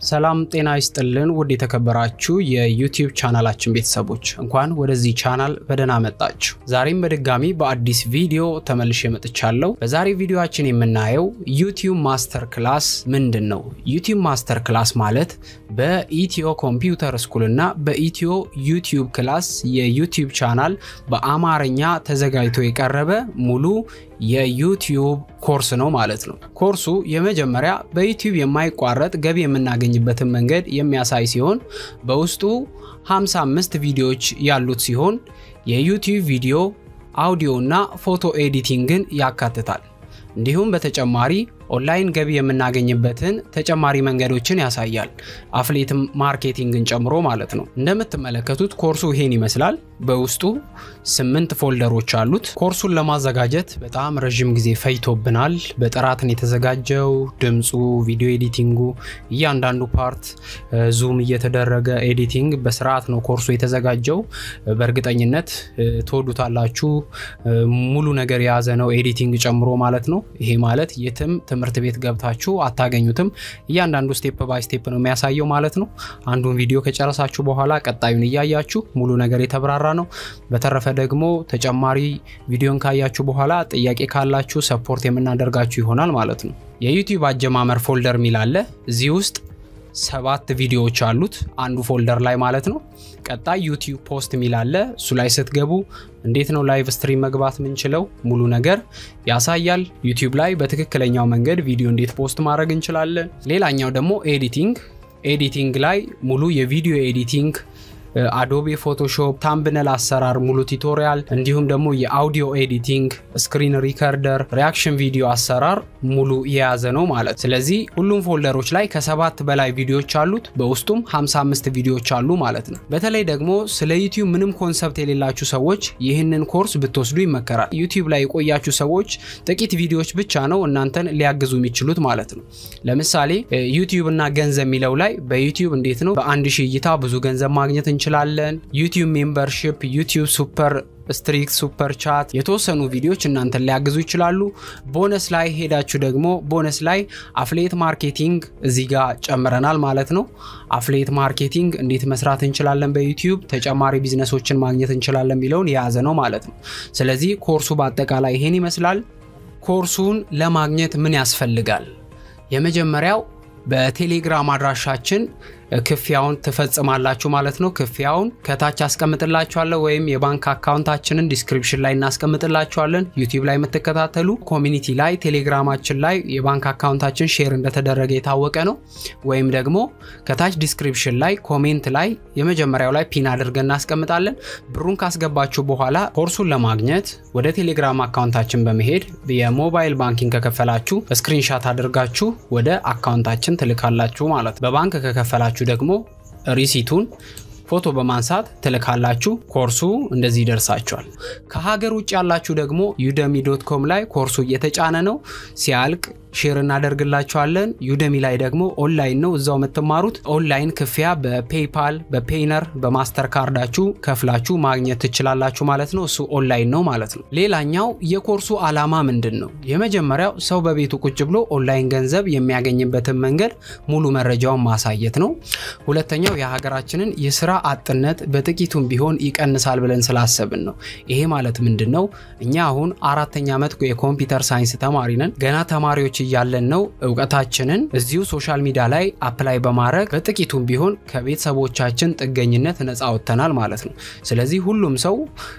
ሰላም ጤና ይስጥልን ውድ የተከበራችሁ የዩቲዩብ ቻናላችን ቤተሰቦች እንኳን ወደዚህ ቻናል በደህና መጣችሁ። ዛሬም በድጋሚ በአዲስ ቪዲዮ ተመልሼ መጥቻለሁ። በዛሬ ቪዲዮችን የምናየው ዩቲዩብ ማስተር ክላስ ምንድን ነው? ዩቲዩብ ማስተር ክላስ ማለት በኢትዮ ኮምፒውተር ስኩል እና በኢትዮ ዩቲዩብ ክላስ የዩቲዩብ ቻናል በአማርኛ ተዘጋጅቶ የቀረበ ሙሉ የዩቲዩብ ኮርስ ነው ማለት ነው። ኮርሱ የመጀመሪያ በዩቲዩብ የማይቋረጥ ገቢ የምናገኝበትን መንገድ የሚያሳይ ሲሆን በውስጡ 55 ቪዲዮዎች ያሉት ሲሆን የዩቲዩብ ቪዲዮ፣ አውዲዮ እና ፎቶ ኤዲቲንግን ያካትታል። እንዲሁም በተጨማሪ ኦንላይን ገቢ የምናገኝበትን ተጨማሪ መንገዶችን ያሳያል። አፍሌት ማርኬቲንግን ጨምሮ ማለት ነው። እንደምትመለከቱት ኮርሱ ይሄን ይመስላል። በውስጡ ስምንት ፎልደሮች አሉት። ኮርሱን ለማዘጋጀት በጣም ረዥም ጊዜ ፈይቶብናል። በጥራትን የተዘጋጀው ድምፁ፣ ቪዲዮ ኤዲቲንጉ፣ እያንዳንዱ ፓርት ዙም እየተደረገ ኤዲቲንግ በስርዓት ነው ኮርሱ የተዘጋጀው። በእርግጠኝነት ትወዱታላችሁ። ሙሉ ነገር የያዘ ነው ኤዲቲንግ ጨምሮ ማለት ነው። ይሄ ማለት የትም ትምህርት ቤት ገብታችሁ አታገኙትም። እያንዳንዱ ስቴፕ ባይ ስቴፕ ነው የሚያሳየው ማለት ነው። አንዱን ቪዲዮ ከጨረሳችሁ በኋላ ቀጣዩን እያያችሁ ሙሉ ነገር የተብራራ ነው። በተረፈ ደግሞ ተጨማሪ ቪዲዮን ካያችሁ በኋላ ጥያቄ ካላችሁ ሰፖርት የምናደርጋችሁ ይሆናል ማለት ነው። የዩቲዩብ አጀማመር ፎልደር ሚል አለ። እዚህ ውስጥ ሰባት ቪዲዮዎች አሉት አንዱ ፎልደር ላይ ማለት ነው። ቀጣይ ዩቲዩብ ፖስት ሚል አለ። እሱ ላይ ስትገቡ እንዴት ነው ላይቭ ስትሪም መግባት የምንችለው ሙሉ ነገር ያሳያል። ዩቲዩብ ላይ በትክክለኛው መንገድ ቪዲዮ እንዴት ፖስት ማድረግ እንችላለን። ሌላኛው ደግሞ ኤዲቲንግ ኤዲቲንግ ላይ ሙሉ የቪዲዮ ኤዲቲንግ አዶቤ ፎቶሾፕ፣ ታምብነል አሰራር ሙሉ ቱቶሪያል፣ እንዲሁም ደግሞ የአውዲዮ ኤዲቲንግ፣ ስክሪን ሪከርደር፣ ሪያክሽን ቪዲዮ አሰራር ሙሉ የያዘ ነው ማለት። ስለዚህ ሁሉም ፎልደሮች ላይ ከሰባት በላይ ቪዲዮዎች አሉት። በውስጡም 55 ቪዲዮዎች አሉ ማለት ነው። በተለይ ደግሞ ስለ ዩቲዩብ ምንም ኮንሰፕት የሌላችሁ ሰዎች ይህንን ኮርስ ብትወስዱ ይመከራል። ዩቲዩብ ላይ የቆያችሁ ሰዎች ጥቂት ቪዲዮዎች ብቻ ነው እናንተን ሊያግዙ የሚችሉት ማለት ነው። ለምሳሌ ዩቲዩብ እና ገንዘብ የሚለው ላይ በዩቲዩብ እንዴት ነው በአንድ ሺህ እይታ ብዙ ገንዘብ ማግኘት እንችላለን። ዩቲዩብ ሜምበርሺፕ፣ ዩቲዩብ ሱፐር ስትሪክት ሱፐር ቻት የተወሰኑ ቪዲዮዎች እናንተን ሊያግዙ ይችላሉ። ቦነስ ላይ ሄዳችሁ ደግሞ ቦነስ ላይ አፍሌት ማርኬቲንግ እዚህ ጋር ጨምረናል ማለት ነው። አፍሌት ማርኬቲንግ እንዴት መስራት እንችላለን፣ በዩቲዩብ ተጨማሪ ቢዝነሶችን ማግኘት እንችላለን የሚለውን የያዘ ነው ማለት ነው። ስለዚህ ኮርሱ በአጠቃላይ ይሄን ይመስላል። ኮርሱን ለማግኘት ምን ያስፈልጋል? የመጀመሪያው በቴሌግራም አድራሻችን ክፍያውን ትፈጽማላችሁ ማለት ነው። ክፍያውን ከታች አስቀምጥላችኋለሁ ወይም የባንክ አካውንታችንን ዲስክሪፕሽን ላይ እናስቀምጥላችኋለን። ዩቲዩብ ላይ የምትከታተሉ ኮሚኒቲ ላይ ቴሌግራማችን ላይ የባንክ አካውንታችን ሼር እንደተደረገ የታወቀ ነው። ወይም ደግሞ ከታች ዲስክሪፕሽን ላይ ኮሜንት ላይ የመጀመሪያው ላይ ፒን አድርገን እናስቀምጣለን። ብሩን ካስገባችሁ በኋላ ኮርሱን ለማግኘት ወደ ቴሌግራም አካውንታችን በመሄድ የሞባይል ባንኪንግ ከከፈላችሁ ስክሪንሻት አድርጋችሁ ወደ አካውንታችን ትልካላችሁ ማለት ነው። በባንክ ከከፈላችሁ ደግሞ ሪሲቱን ፎቶ በማንሳት ትልካላችሁ። ኮርሱ እንደዚህ ይደርሳችኋል። ከሀገር ውጭ ያላችሁ ደግሞ ዩደሚ ዶት ኮም ላይ ኮርሱ እየተጫነ ነው። ሲያልቅ ሼር እናደርግላችኋለን። ዩደሚ ላይ ደግሞ ኦንላይን ነው እዛው የምትማሩት። ኦንላይን ክፍያ በፔይፓል፣ በፔይነር፣ በማስተር ካርዳችሁ ከፍላችሁ ማግኘት ትችላላችሁ ማለት ነው። እሱ ኦንላይን ነው ማለት ነው። ሌላኛው የኮርሱ ዓላማ ምንድን ነው? የመጀመሪያው ሰው በቤቱ ቁጭ ብሎ ኦንላይን ገንዘብ የሚያገኝበትን መንገድ ሙሉ መረጃውን ማሳየት ነው። ሁለተኛው የሀገራችንን የስራ አጥነት በጥቂቱም ቢሆን ይቀንሳል ብለን ስላሰብን ነው። ይሄ ማለት ምንድን ነው? እኛ አሁን አራተኛ ዓመት የኮምፒውተር ሳይንስ ተማሪ ነን። ገና ተማሪዎች እያለን ነው እውቀታችንን እዚሁ ሶሻል ሚዲያ ላይ አፕላይ በማድረግ በጥቂቱም ቢሆን ከቤተሰቦቻችን ጥገኝነት ነፃ ወጥተናል ማለት ነው። ስለዚህ ሁሉም ሰው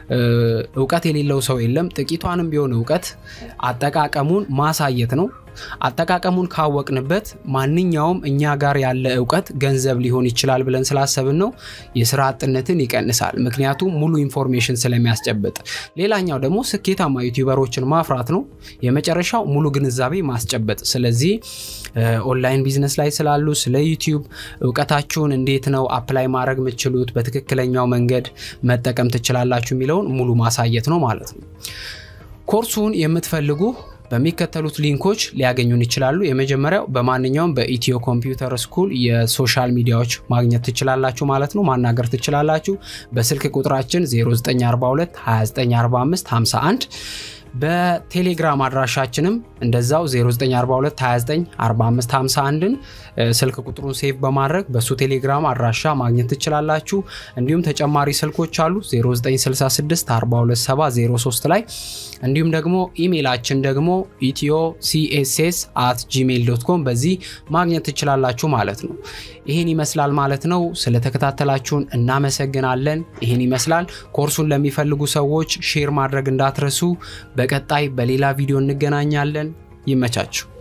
እውቀት የሌለው ሰው የለም። ጥቂቷንም ቢሆን እውቀት አጠቃቀሙን ማሳየት ነው። አጠቃቀሙን ካወቅንበት ማንኛውም እኛ ጋር ያለ እውቀት ገንዘብ ሊሆን ይችላል ብለን ስላሰብን ነው። የስራ አጥነትን ይቀንሳል፣ ምክንያቱም ሙሉ ኢንፎርሜሽን ስለሚያስጨብጥ። ሌላኛው ደግሞ ስኬታማ ዩቲዩበሮችን ማፍራት ነው። የመጨረሻው ሙሉ ግንዛቤ ማስጨበጥ። ስለዚህ ኦንላይን ቢዝነስ ላይ ስላሉ ስለ ዩቲዩብ እውቀታችሁን እንዴት ነው አፕላይ ማድረግ የምትችሉት፣ በትክክለኛው መንገድ መጠቀም ትችላላችሁ የሚለውን ሙሉ ማሳየት ነው ማለት ነው። ኮርሱን የምትፈልጉ በሚከተሉት ሊንኮች ሊያገኙን ይችላሉ። የመጀመሪያው በማንኛውም በኢትዮ ኮምፒውተር ስኩል የሶሻል ሚዲያዎች ማግኘት ትችላላችሁ ማለት ነው፣ ማናገር ትችላላችሁ። በስልክ ቁጥራችን 0942 2945 51 በቴሌግራም አድራሻችንም እንደዛው 0942294551ን ስልክ ቁጥሩን ሴቭ በማድረግ በሱ ቴሌግራም አድራሻ ማግኘት ትችላላችሁ። እንዲሁም ተጨማሪ ስልኮች አሉ 0966427003 ላይ እንዲሁም ደግሞ ኢሜይላችን ደግሞ ኢትዮ ሲኤስኤስ አት ጂሜይል ዶት ኮም በዚህ ማግኘት ትችላላችሁ ማለት ነው። ይህን ይመስላል ማለት ነው። ስለተከታተላችሁን እናመሰግናለን። ይህን ይመስላል። ኮርሱን ለሚፈልጉ ሰዎች ሼር ማድረግ እንዳትረሱ። በቀጣይ በሌላ ቪዲዮ እንገናኛለን። ይመቻችሁ።